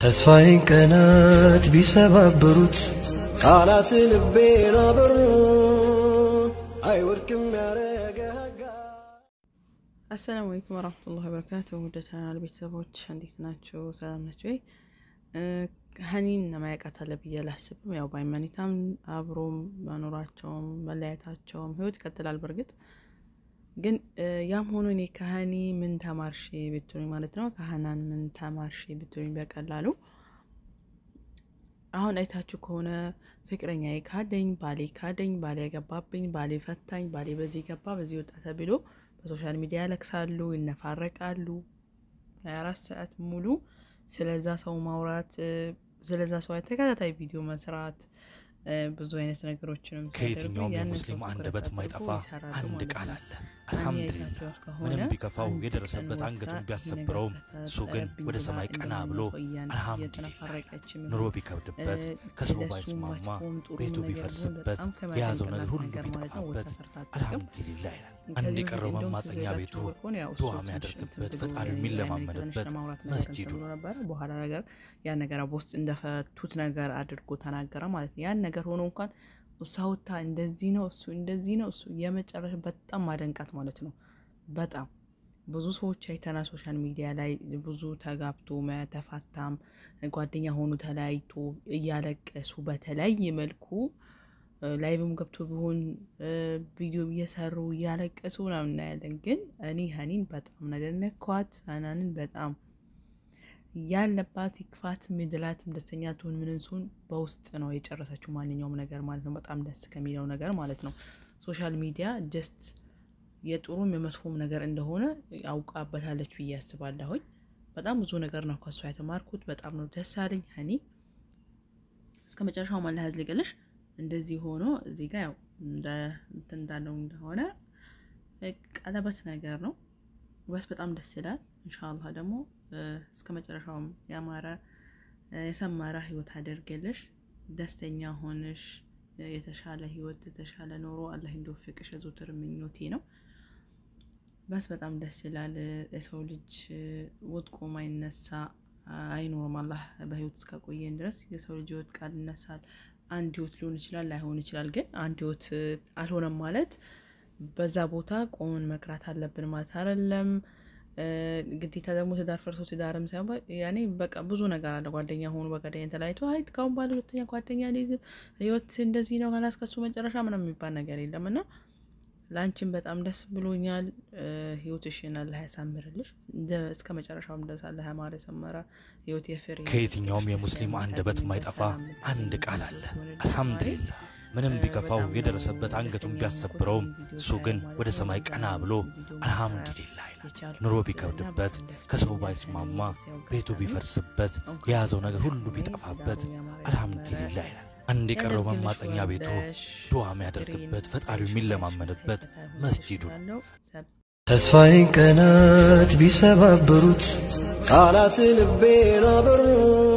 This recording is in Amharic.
ተስፋዬን ቀናት ቢሰባብሩት ቃላት ልቤን አበሩት አይወድቅም ያረገ አሰላሙ አለይኩም ወራህመቱላሂ ወበረካቱ ወደ ቻናል ቤተሰቦች እንዴት ናቸው? ሰላም ናቸው ወይ? ሀኒን ማያውቃት አለ ብዬ አላስብም። ያው በሃይማኖታም አብሮ መኖራቸውም መለያየታቸውም ህይወት ይቀጥላል። በእርግጥ ግን ያም ሆኖ እኔ ከሀኒ ምን ተማርሽ ብትሉኝ ማለት ነው ከሀናን ምን ተማርሽ ብትሉኝ በቀላሉ አሁን አይታችሁ ከሆነ ፍቅረኛ ካደኝ፣ ባሌ ካደኝ፣ ባሌ ያገባብኝ፣ ባሌ ፈታኝ፣ ባሌ በዚህ ገባ በዚህ ወጣ ተብሎ በሶሻል ሚዲያ ያለቅሳሉ፣ ይነፋረቃሉ። ሀያ አራት ሰዓት ሙሉ ስለዛ ሰው ማውራት፣ ስለዛ ሰው ተከታታይ ቪዲዮ መስራት፣ ብዙ አይነት ነገሮችንም ከየትኛውም የሙስሊም አንደበት የማይጠፋ አንድ ቃል አለ። አልሐምዱሊላህ ምንም ቢከፋው የደረሰበት አንገቱን ቢያሰብረውም እሱ ግን ወደ ሰማይ ቀና ብሎ አልሐምዱሊላህ ኑሮ ቢከብድበት ከሰው ባይስማማ ቤቱ ቢፈርስበት የያዘው ነገር ሁሉ ቢጠፋበት አልሐምዱሊላህ ይላል። አንድ የቀረው መማፀኛ ቤቱ ዱዓ የሚያደርግበት ፈጣሪው የሚለማመድበት መስጂዱ ነበረ። በኋላ ነገር ያን ነገር በውስጥ እንደፈቱት ነገር አድርጎ ተናገረ ማለት ነው። ያን ነገር ሆኖ እንኳን ሳውታ እንደዚህ ነው እሱ እንደዚህ ነው እሱ የመጨረሻ በጣም ማደንቃት ማለት ነው። በጣም ብዙ ሰዎች አይተና ሶሻል ሚዲያ ላይ ብዙ ተጋብቶ ተፋታም ጓደኛ ሆኑ ተለያይቶ እያለቀሱ በተለያየ መልኩ ላይቭም ገብቶ ቢሆን ቪዲዮ እየሰሩ እያለቀሱ ምናምን እናያለን። ግን እኔ ሀኒን በጣም ነገር ነኳት። ሀናንን በጣም ያለባት ይክፋት ምድላትም ደስተኛ ትሁን ምንም ሲሆን በውስጥ ነው የጨረሰችው ማንኛውም ነገር ማለት ነው። በጣም ደስ ከሚለው ነገር ማለት ነው። ሶሻል ሚዲያ ጀስት የጥሩም የመጥፎም ነገር እንደሆነ አውቃበታለች ብዬ አስባለሁኝ። በጣም ብዙ ነገር ነው ከሷ የተማርኩት። በጣም ነው ደስ አለኝ። ሀኒ እስከ መጨረሻው ማላ ያዝልቅልሽ። እንደዚህ ሆኖ እዚህ ጋር ያው እንትን እንዳለው እንደሆነ ቀለበት ነገር ነው በስ በጣም ደስ ይላል። እንሻላህ ደግሞ እስከ መጨረሻውም ያማረ የሰመረ ህይወት አደርገልሽ ደስተኛ ሆንሽ የተሻለ ህይወት የተሻለ ኑሮ አላህ እንዲወፍቅሽ የዘወትር ምኞቴ ነው። በስ በጣም ደስ ይላል። የሰው ልጅ ወድቆ ማይነሳ አይኖርም። አላህ በህይወት እስካቆየን ድረስ የሰው ልጅ ይወድቃል፣ ይነሳል። አንድ ህይወት ሊሆን ይችላል፣ ላይሆን ይችላል። ግን አንድ ህይወት አልሆነም ማለት በዛ ቦታ ቆመን መቅራት አለብን ማለት አይደለም። ግዴታ ደግሞ ትዳር ፈርሶ ትዳርም ሳይሆን ያኔ በቃ ብዙ ነገር አለ። ጓደኛ ሆኑ በጓደኛ ተለያይቶ አይ ካሁን ባለ ሁለተኛ ጓደኛ ህይወት እንደዚህ ነው ካላስከሱ መጨረሻ ምናምን የሚባል ነገር የለም እና ለአንቺን በጣም ደስ ብሎኛል። ህይወትሽን አላህ ያሳምርልሽ እስከ መጨረሻውም ድረስ አላህ ያማረ የሰመረ ህይወት የፍሬ ከየትኛውም የሙስሊም አንደበት የማይጠፋ አንድ ቃል አለ። አልሐምዱሊላህ ምንም ቢከፋው የደረሰበት አንገቱን ቢያሰብረውም እሱ ግን ወደ ሰማይ ቀና ብሎ አልሐምዱሊላህ ይላል። ኑሮ ቢከብድበት ከሰው ባይስማማ ቤቱ ቢፈርስበት የያዘው ነገር ሁሉ ቢጠፋበት አልሐምዱሊላህ ይላል። አንድ የቀረው መማፀኛ ቤቱ ዱዓ የሚያደርግበት ፈጣሪው የሚለማመንበት መስጂዱ ተስፋዬን ቀናት ቢሰባብሩት ቃላት ልቤን አበሩት